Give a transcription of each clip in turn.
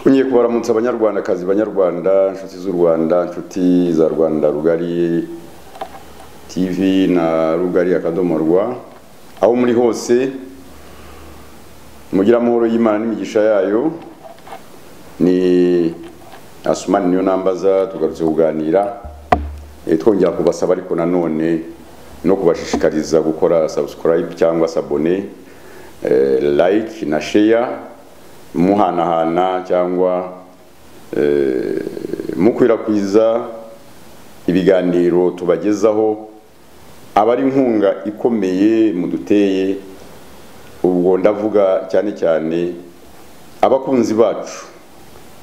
Ngiye kubaramutsa abanyarwandakazi banyarwanda inshuti z'u Rwanda inshuti za Rwanda Rugari TV na Rugari akadomo rwa aho muri hose mugira amahoro y'Imana n'imigisha yayo ni Asumani niyo nambaza tugarutse kuganira eh, twongera kubasaba ariko nanone no kubashishikariza gukora subscribe cyangwa sabone eh, like na share muhanahana cyangwa eh, mukwirakwiza ibiganiro tubagezaho aba ari inkunga ikomeye muduteye ubwo ndavuga cyane cyane abakunzi bacu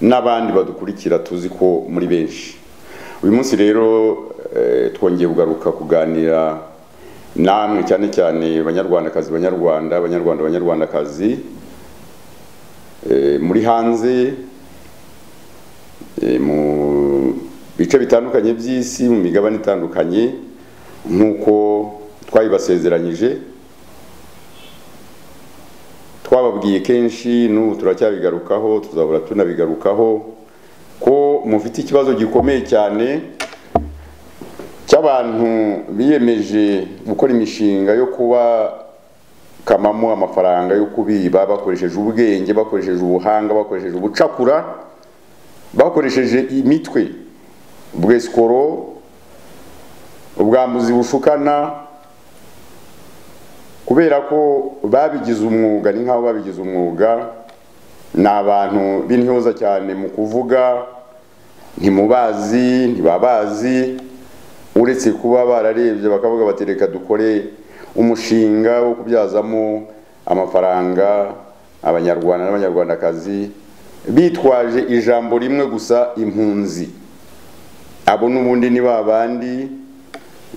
n'abandi badukurikira tuzi ko muri benshi uyu munsi rero eh, twongeye kugaruka kuganira namwe cyane cyane banyarwandakazi banyarwanda abanyarwanda abanyarwandakazi eh, muri hanze eh, mu bice bitandukanye by'isi mu migabane itandukanye nk'uko twabibasezeranyije twababwiye kenshi n'ubu turacyabigarukaho tuzahora tunabigarukaho ko mufite ikibazo gikomeye cyane cy'abantu biyemeje gukora imishinga yo kuba kamamo amafaranga yo kubiba bakoresheje ubwenge bakoresheje ubuhanga bakoresheje ubucakura bakoresheje imitwe ubwesikoro ubwambuzi bushukana kubera ko babigize umwuga ni nk'aho babigize umwuga ni abantu b'intyoza cyane mu kuvuga ntimubazi ntibabazi uretse kuba bararebye bakavuga bati reka dukore umushinga wo kubyazamo amafaranga abanyarwanda n'abanyarwandakazi bitwaje ijambo rimwe gusa impunzi abo n'ubundi ni ba bandi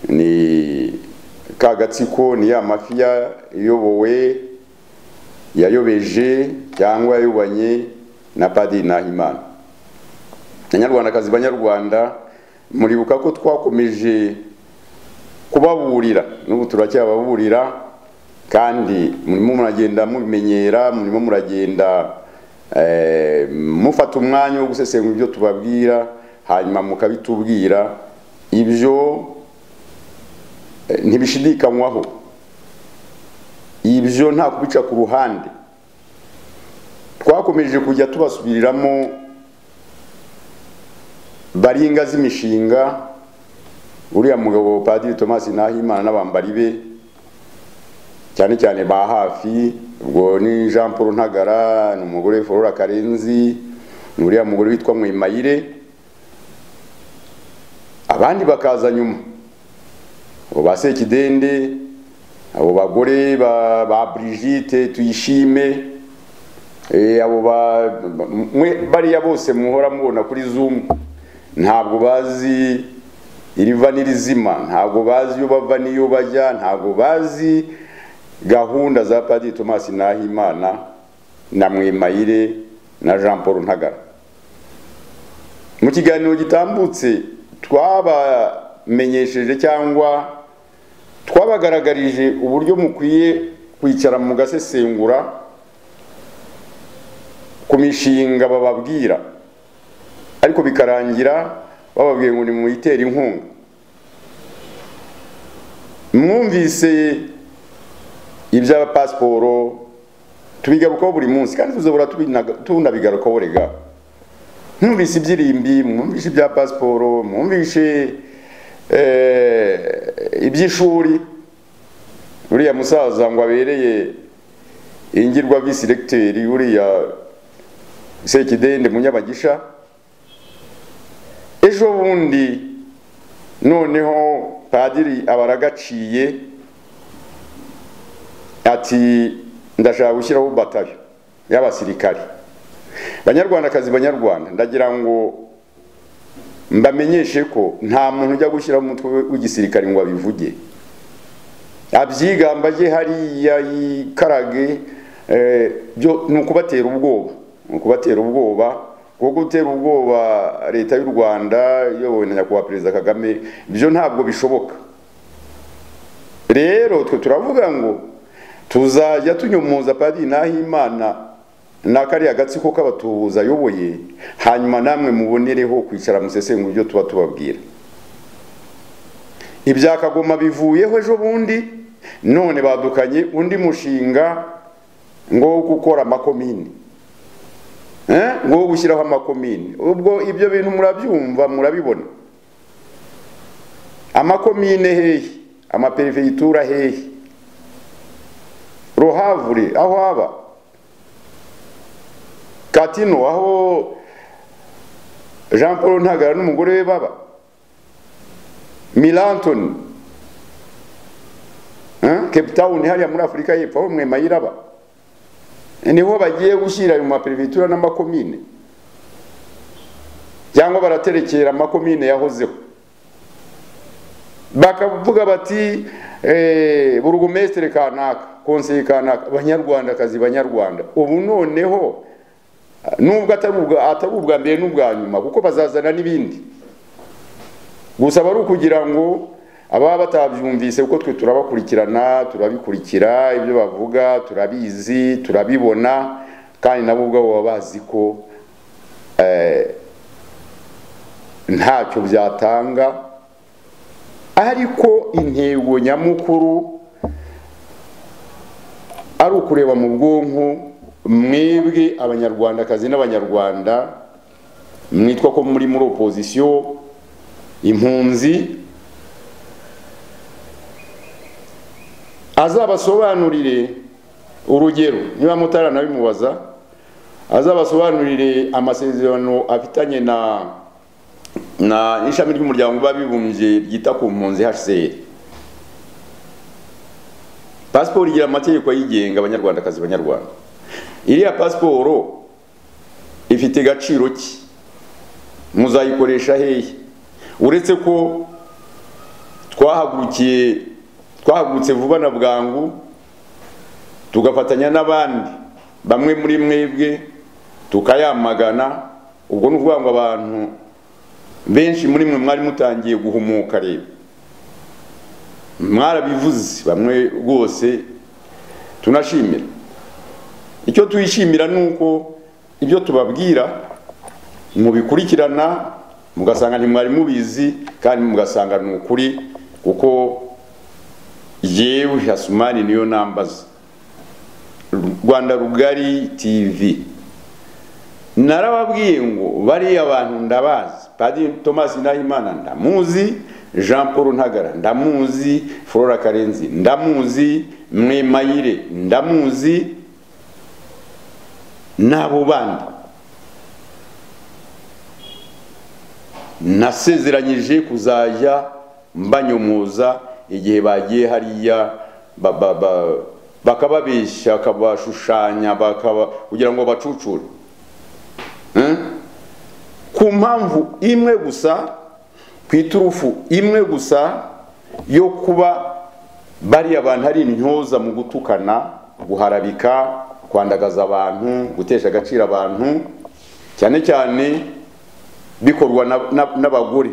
ni ka gatsiko ni ya mafiya iyobowe yayobeje cyangwa yayobanye na padiri nahimana abanyarwandakazi banyarwanda muribuka ko twakomeje kubaburira n'ubu turacyababurira kandi murimo muragenda mubimenyera murimo muragenda mufata umwanya wo gusesengura ibyo tubabwira hanyuma mukabitubwira ibyo ntibishidikanywaho ibyo nta kubica ku ruhande twakomeje kujya tubasubiriramo baringa z'imishinga uriya mugabo padiri Thomas Nahimana n'abambari be cyane cyane ba hafi ubwo ni Jean Paul Ntagara ni umugore Flora Karenzi ni uriya mugore witwa Mwimayire abandi bakaza nyuma abo ba Sekidende abo bagore ba, ba Brigitte tuyishime e, abo ba, ba bariya bose muhora mubona kuri Zoom ntabwo bazi iriva n'irizima ntabwo bazi iyo bava n'iyo bajya ntabwo bazi gahunda za padiri thomas nahimana na mwimayire na jean paul ntagara mu kiganiro gitambutse twabamenyesheje cyangwa twabagaragarije uburyo mukwiye kwicara mu gasesengura ku mishinga bababwira ariko bikarangira bababwiye ngo nimuyitera inkunga mwumvise ibya pasiporo tubigarukaho buri munsi kandi tuzabura tunabigarukaho rega mwumvise iby'irimbi mwumvise ibya pasiporo mwumvise iby'ishuri uriya musaza ngo abereye ingirwa visi regiteri uriya sekidende munyabagisha ejo bundi noneho padiri aba aragaciye ati ndashaka gushyiraho batayo y'abasirikare banyarwandakazi banyarwanda ndagira ngo mbamenyeshe ko nta muntu ujya gushyiraho umutwe w'igisirikare ngo abivuge abyigamba ajye hariya yikarage ni ukubatera ubwoba ni ukubatera ubwoba kuko gutera ubwoba leta y'u rwanda iyobowe na nyakubahwa perezida kagame ibyo ntabwo bishoboka rero twe turavuga ngo tuzajya tunyomoza padiri nahimana ni kariya gatsiko k'abatubuzi ayoboye hanyuma namwe mubonereho kwicara musesengura ibyo tuba tubabwira ibya kagoma bivuyeho ejo bundi none badukanye undi mushinga ngo wo gukora amakomini ngo wo gushyiraho amakomini ubwo ibyo bintu murabyumva murabibona amakomine hehe amaperiferyitura hehe ruhavure aho haba katino aho jean paul ntagara n'umugore we baba milantoni cape town hariya muri afurika y'epfo aho mwe mayiraba niho bagiye gushyira mu maperivitura n'amakomine cyangwa baraterekera amakomine yahozeho bakavuga bati burugumesitire kanaka konseye kanaka abanyarwandakazi banyarwanda ubu noneho nubwo atari ubwa mbere n'ubwa nyuma kuko bazazana n'ibindi gusa aba ari ukugira ngo ababa batabyumvise kuko twe turabakurikirana turabikurikira ibyo bavuga turabizi turabibona kandi nabo ubwabo baba bazi ko ntacyo byatanga ariko intego nyamukuru ari ukureba mu bwonko mwebwe abanyarwandakazi n'abanyarwanda mwitwa ko muri muri opozisiyo impunzi azabasobanurire urugero niba mutaranabimubaza azabasobanurire amasezerano afitanye na na ishami ry'umuryango w'abibumbye ryita ku mpunzi hcr pasiporo igira amategeko ayigenga abanyarwandakazi banyarwanda iriya pasiporo ifite agaciro ki muzayikoresha hehe uretse ko twahagurukiye twahagurutse vuba na bwangu tugafatanya n'abandi bamwe muri mwebwe tukayamagana ubwo ni ukuvuga ngo abantu benshi muri mwe mwari mutangiye guhumuka rero mwarabivuze bamwe rwose tunashimira icyo tuyishimira ni uko ibyo tubabwira mubikurikirana mugasanga ntimwari mubizi kandi mugasanga ni ukuri kuko yewe hasumani niyo nambaza rwanda rugari tv narababwiye ngo bariya bantu ndabazi padiri thomas nahimana ndamuzi jean paul ntagara ndamuzi flora karenzi ndamuzi mwemayire ndamuzi n'abo bandi nasezeranyije kuzajya mbanyomoza igihe bagiye hariya bakababeshya bakabashushanya kugira ngo bacucure ku mpamvu imwe gusa ku iturufu imwe gusa yo kuba bariya bantu ari intyoza mu gutukana guharabika kwandagaza abantu gutesha agaciro abantu cyane cyane bikorwa n'abagore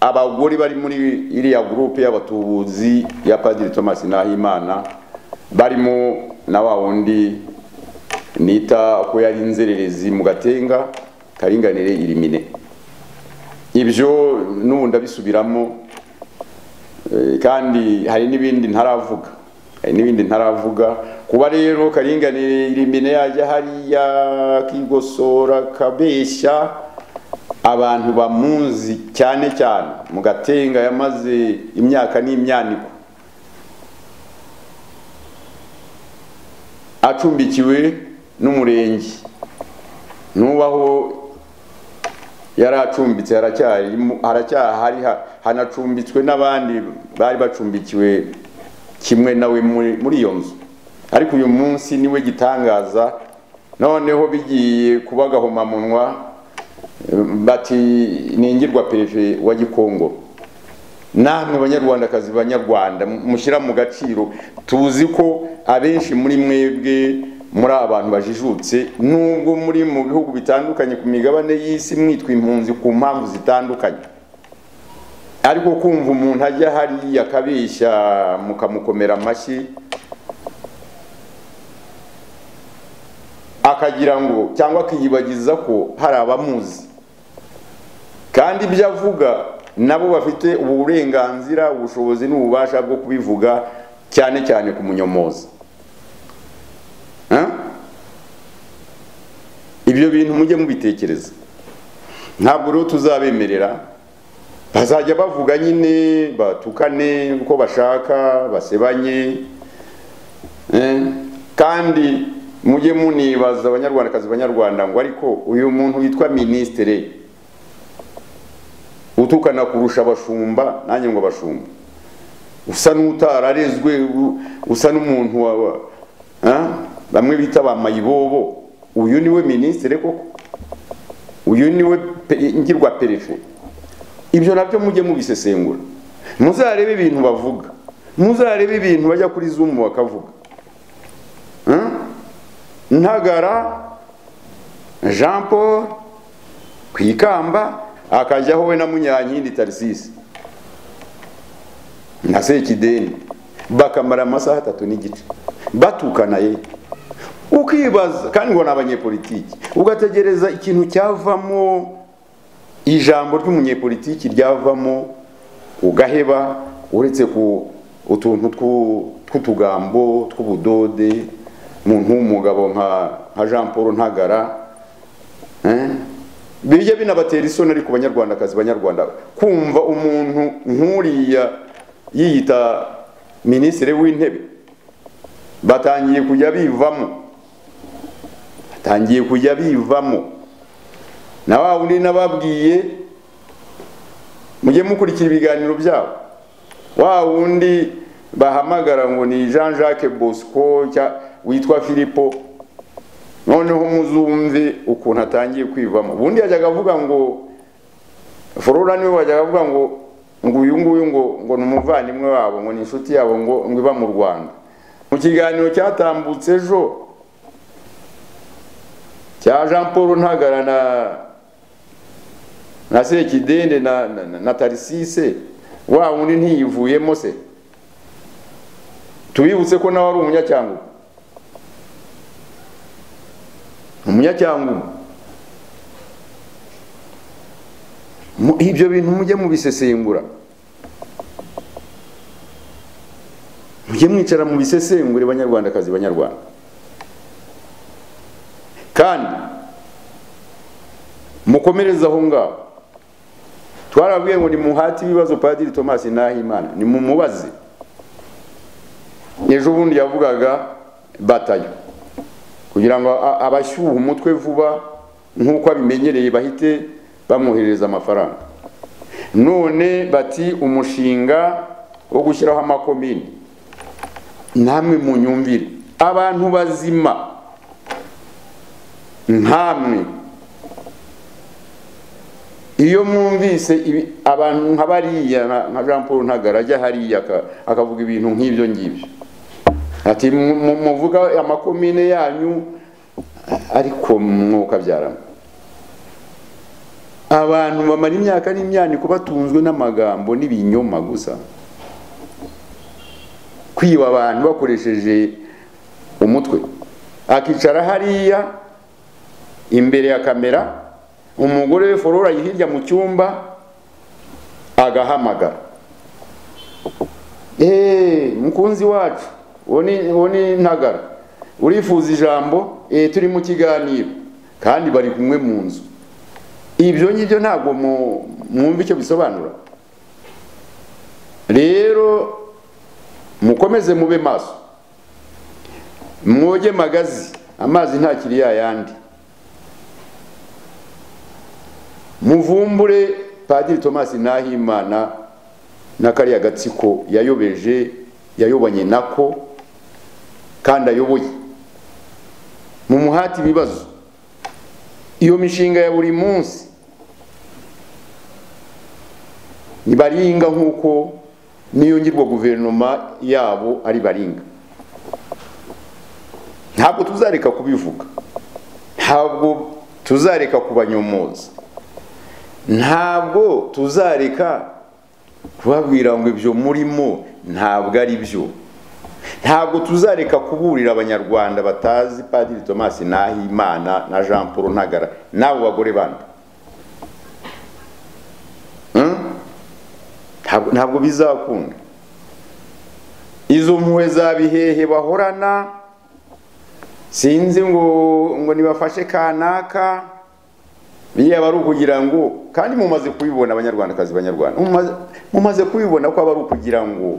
abagore bari muri iriya gurupe y'abatubuzi ya padiri thomas nahimana barimo na wa wundi nita ko yari inzererezi mu gatenga karinganire irimine ibyo n'ubu ndabisubiramo kandi hari n'ibindi ntaravuga hari n'ibindi ntaravuga kuba rero karinganire irimine yajya hariya akigosora akabeshya abantu bamuzi cyane cyane mu gatenga yamaze imyaka n'imyaniko acumbikiwe n'umurenge nubaho yari acumbitse haracyahari hanacumbitswe n'abandi bari bacumbikiwe kimwe nawe muri iyo nzu ariko uyu munsi niwe gitangaza noneho bigiye kuba agahomamunwa bati ningirwa perefe wa gikongo namwe banyarwandakazi banyarwanda mushyira mu gaciro tuzi ko abenshi muri mwebwe muri abantu bajijutse nubwo muri mu bihugu bitandukanye ku migabane y'isi mwitwa impunzi ku mpamvu zitandukanye ariko kumva umuntu ajya hariya akabeshya mukamukomera amashyi akagira ngo cyangwa akiyibagiza ko hari abamuzi kandi ibyo avuga nabo bafite uburenganzira ubushobozi n'ububasha bwo kubivuga cyane cyane ku munyomozi ibyo bintu mujye mubitekereza ntabwo rero tuzabemerera bazajya bavuga nyine batukane uko bashaka basebanye kandi mujye munibaza abanyarwandakazi banyarwanda ngo ariko uyu muntu witwa minisitire utukana kurusha abashumba nanjye ngo abashumba usa n'utararezwe usa n'umuntu bamwe bita ba mayibobo uyu niwe minisitiri koko uyu niwe ngirwa perefe ibyo nabyo mujye mubisesengura muzarebe ibintu bavuga muzarebe ibintu bajya kuri zumu bakavuga ntagara jean paul ku ikamba akajyaho we na munyankindi tarisisi na sekideni bakamara amasaha atatu n'igice batukana ye ukibaza kandi ngo ni abanyepolitiki ugategereza ikintu cyavamo ijambo ry'umunyepolitiki ryavamo ugaheba uretse ku utuntu tw'utugambo tw'ubudode umuntu w'umugabo nka jean paul ntagara bijya binabatera isoni ariko banyarwandakazi banyarwanda kumva umuntu nk'uriya yiyita minisitiri w'intebe batangiye kujya bivamo batangiye kujya bivamo na wa wundi nababwiye mujye mukurikira ibiganiro byabo wa wundi bahamagara ngo ni jean jacques bosco witwa filipo noneho muzumve ukuntu atangiye kwivamo ubundi yajyaga avuga ngo forora niwe wajyaga avuga ngo ngo uyu nguyu ngo ngo ni umuvandimwe wabo ngo ni inshuti yabo ngo ngo iba mu rwanda mu kiganiro cyatambutse ejo cya jean paul ntagara na na sekidende na na tarisise wa wundi ntiyivuyemo se tubibutse ko nawe ari umunyacyangugu umunyacyangugu ibyo bintu mujye mubisesengura mujye mwicara mu bisesengure banyarwandakazi banyarwanda kandi mukomereze aho ngaho twarabwiye ngo ni muhati ibibazo padiri tomasi nahimana ni mumubaze ejo bundi yavugaga batayo kugira ngo abashyuha umutwe vuba nk'uko abimenyereye bahite bamwoherereza amafaranga none bati umushinga wo gushyiraho amakomini namwe mu nyumvire abantu bazima nkamwe iyo mwumvise abantu nka bariya nka jean paul ntagara ajya hariya akavuga ibintu nk'ibyo ngibyo ati muvuga amakomine yanyu ariko mwokabyaramo abantu bamara imyaka n'imyaniko batunzwe n'amagambo n'ibinyoma gusa kwiba abantu bakoresheje umutwe akicara hariya imbere ya kamera umugore we forora hirya mu cyumba agahamagara eee mukunzi wacu uwo ni ntagara urifuza ijambo turi mu kiganiro kandi bari kumwe mu nzu ibyo ngibyo ntabwo mwumva icyo bisobanura rero mukomeze mube maso mwoge magazi amazi ntakiri yayandi muvumbure padiri tomasi nahimana na kariya gatsiko yayobeje yayobanye nako kandi ayoboye mu muhati ibibazo iyo mishinga ya buri munsi ni baringa nk'uko n'iyo ngirwa guverinoma yabo ari baringa ntabwo tuzareka kubivuga ntabwo tuzareka kubanyomoza ntabwo tuzareka kubabwira ngo ibyo murimo ntabwo ari byo ntabwo tuzareka kuburira abanyarwanda batazi padiri thomas nahimana na jean paul ntagara n'abo bagore bandi Ntabwo- ntabwo bizakunda izo mpuhwe za bihehe bahorana sinzi ngo ngo nibafashe kanaka yaba ari ukugira ngo kandi mumaze kubibona abanyarwandakazi banyarwanda mumaze- mumaze kubibona ko aba ari ukugira ngo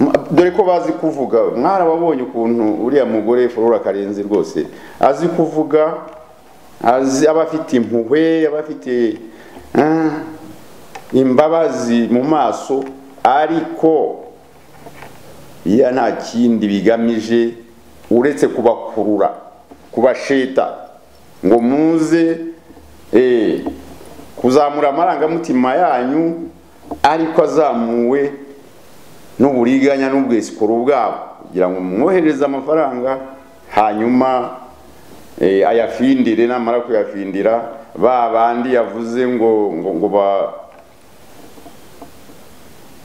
m- dore ko bazi kuvuga mwarababonye ukuntu uriya mugore forora karenzi rwose azi kuvuga azi aba afite impuhwe aba afite ah, imbabazi mu maso ariko iya nta kindi bigamije uretse kubakurura kubasheta ngo muze eh, kuzamura amarangamutima yanyu ariko azamuwe n'uburiganya n'ubwesikoro bwabo kugira ngo mwohereze amafaranga hanyuma eh, ayafindire namara kuyafindira ba bandi yavuze ngo ngo, ngo ba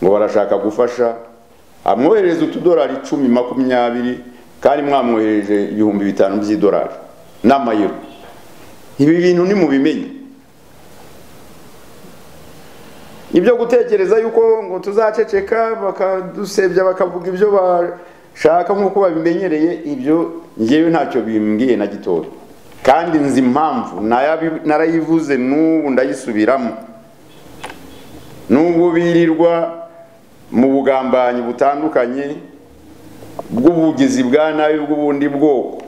ngo barashaka gufasha amwoherereza utudolari icumi makumyabiri kandi mwamwohereje ibihumbi bitanu by'idolari n'amayero ibi bintu nimubimenye ibyo gutekereza yuko ngo tuzaceceka bakadusebya bakavuga ibyo bashaka nk'uko babimenyereye ibyo ngewe ntacyo bimbwiye na gitoya kandi nzi impamvu nayabi- narayivuze n'ubu ndayisubiramo nubwo birirwa mu bugambanyi butandukanye bw'ubugizi bwa nabi bw'ubundi bwoko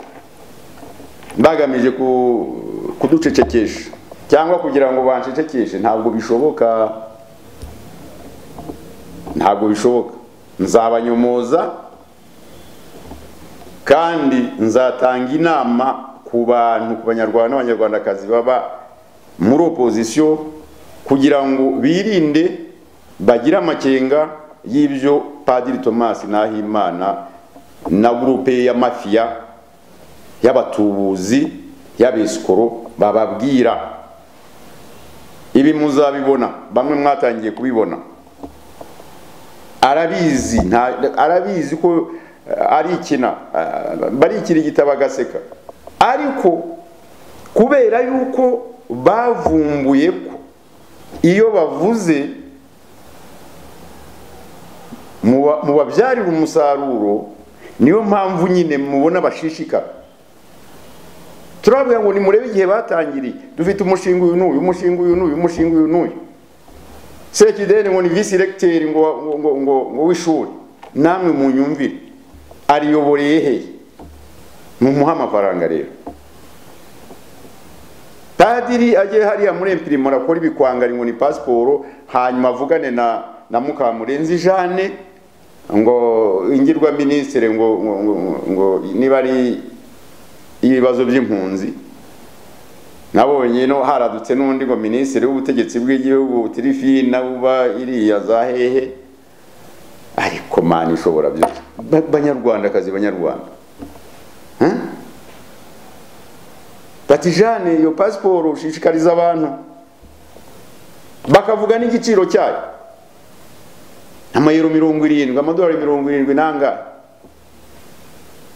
bagamije ku- kuducecekesha cyangwa kugira ngo bancecekeshe ntabwo bishoboka ntabwo bishoboka nzabanyomoza kandi nzatanga inama ku bantu ku banyarwanda n'abanyarwandakazi baba muri opozisiyo kugira ngo birinde bagire amakenga y'ibyo padiri thomas nahimana na gurupe ya mafiya y'abatubuzi y'abesikoro bababwira ibi muzabibona bamwe mwatangiye kubibona arabizi nta- arabizi ko eh, ari ikina eh, barikira igitabo agaseka ariko kubera yuko bavumbuye ko iyo bavuze muba- mubabyarira umusaruro niyo mpamvu nyine mubona bashishikara turabwira ngo nimurebe igihe batangiriye dufite umushinga uyu n'uyu umushinga uyu n'uyu umushinga uyu n'uyu sekideni ngo ni visi regiteri ngo ngo- ngo- ngo- ngo w'ishuri namwe munyumvire ariyoboreye hehe mumuhe amafaranga rero padiri agiye hariya muri empirimora akora ibikwangari ngo ni pasiporo hanyuma avugane na na mukamurenzi jane ngo ingirwa minisitiri ngo ngo- ngo- ngo niba ari ibibazo by'impunzi nabonye no haradutse n'undi ngo minisitiri w'ubutegetsi bw'igihugu tirifina uba iriya za hehe ariko mani ishobora byose Ba- banyarwandakazi banyarwanda Eh? bati jane iyo pasiporo ushishikariza abantu bakavuga n'igiciro cyayo amayero mirongo irindwi amadolari mirongo irindwi nangahe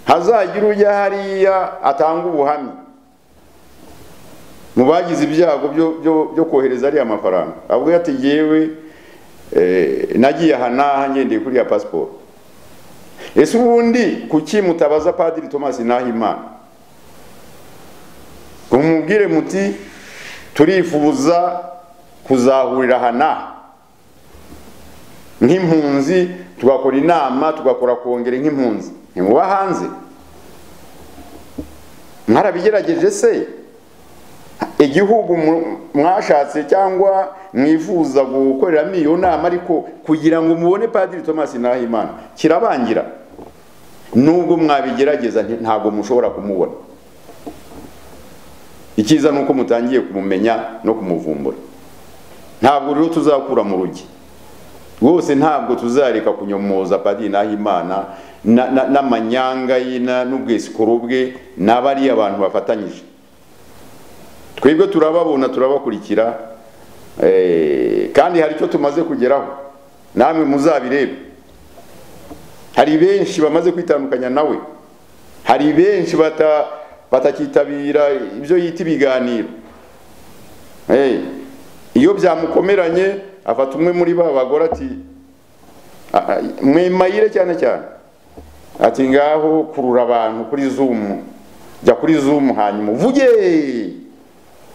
hazagira ujya hariya atanga ubuhamya mu bagize ibyago byo- byo- byo kohereza ariya mafaranga avuga ati yewe nagiye aha n'aha ngendeye kuri ya pasiporo ese ubundi kuki mutabaza padiri thomas nahimana ngo mumubwire muti turifuza kuzahurira aha n'aha nk'impunzi tugakora inama tugakora kongere nk'impunzi ntimuba hanze mwarabigerageje se igihugu mu- mwashatse cyangwa mwifuza gukoreramo iyo nama ariko kugira ngo mubone padiri thomas nahimana kirabangira nubwo mwabigerageza nti- ntabwo mushobora kumubona icyiza ni uko mutangiye kumumenya no kumuvumbura ntabwo rero tuzakura mu rugi rwose ntabwo tuzareka kunyomoza padiri nahimana na- na- n'amanyanga ye na- n'ubwesikoro bwe n'abariya bantu bafatanyije twebwe turababona turabakurikira eh, kandi hari icyo tumaze kugeraho namwe muzabirebe hari benshi bamaze kwitandukanya nawe hari benshi bata batakitabira ibyo yita ibiganiro hey, iyo byamukomeranye afata umwe muri ba bagore ati mwemayire cyane cyane ati ngaho kurura abantu kuri zumu jya kuri zumu hanyuma uvuge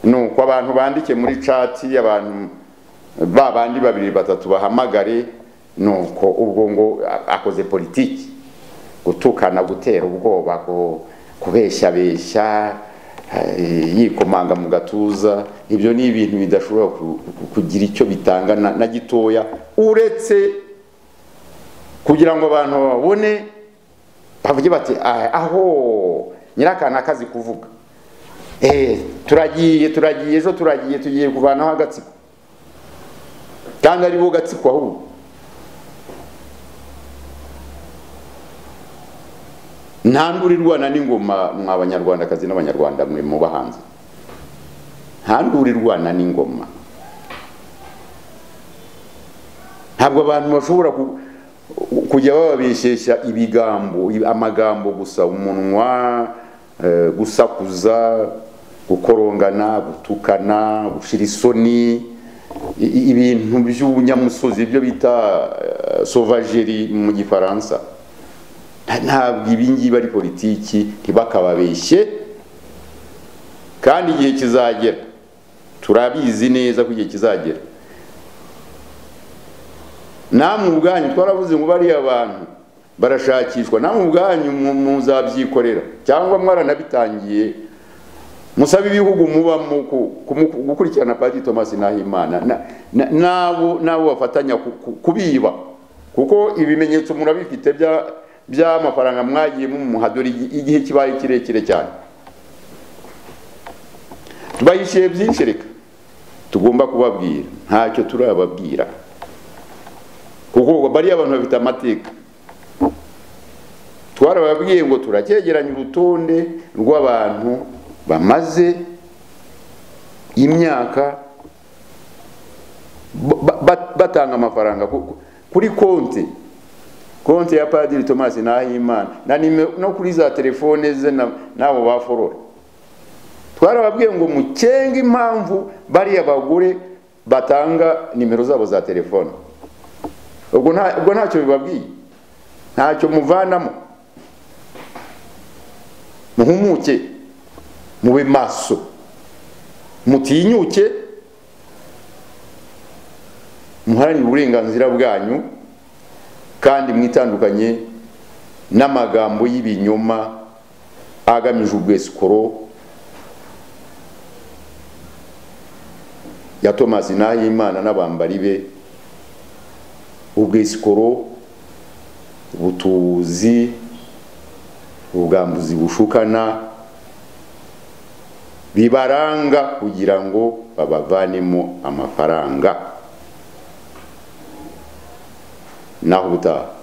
nuko abantu bandike muri cati abantu ba bandi babiri batatu bahamagare nuko ubwo ngo akoze politiki gutukana gutera ubwoba kubeshyabeshya yikomanga mu gatuza ibyo ni ibintu bidashobora kugira icyo bitanga na gitoya uretse kugira ngo abantu babone bavuge bati aho nyirakana akazi kuvuga turagiye turagiye ejo turagiye tugiye kuvanaho agatsiko kandi ari bo gatsiko ahubwo ntandurirwana n'ingoma mwa banyarwandakazi n'abanyarwanda mwe mu bahanzi ntandurirwana n'ingoma ntabwo abantu bashobora kujya bababeshesha ibigambo amagambo gusa umunwa gusakuza gukorongana gutukana gushyira isoni ibintu by'ubunyamusozi ibyo bita sovajeri mu gifaransa ntabwo ibingibi ari politiki ntibakababeshye kandi igihe kizagera turabizi neza ko igihe kizagera namwe ubwanyu twaravuze ngo bariya bantu barashakishwa namwe ubwanyu muzabyikorera cyangwa mwaranabitangiye musaba ibihugu mubamo gukurikirana padiri thomas nahimana n'abo bafatanya kubiba kuko ibimenyetso murabifite bya by'amafaranga mwagiye mumuhadura igihe kibaye kirekire cyane tubahishiye byinshi reka tugomba kubabwira ntacyo turababwira kuko bariya abantu bafite amateka twarababwiye ngo turacyegeranya urutonde rw'abantu bamaze imyaka batanga amafaranga kuri konti konti ya padiri thomas nahimana na no kuri za telefone ze n'abo baforora twarababwiye ngo mukenge impamvu bariya bagore batanga nimero zabo za telefone ubwo ntacyo bibabwiye ntacyo muvanamo muhumuke mube maso mutinyuke muharanire uburenganzira bwanyu kandi mwitandukanye n'amagambo y'ibinyoma agamije ubwesikoro ya tomasi nahimana n'abambari be ubwesikoro ubutuzi ubwambuzi bushukana bibaranga kugira ngo babavanemo amafaranga nahuda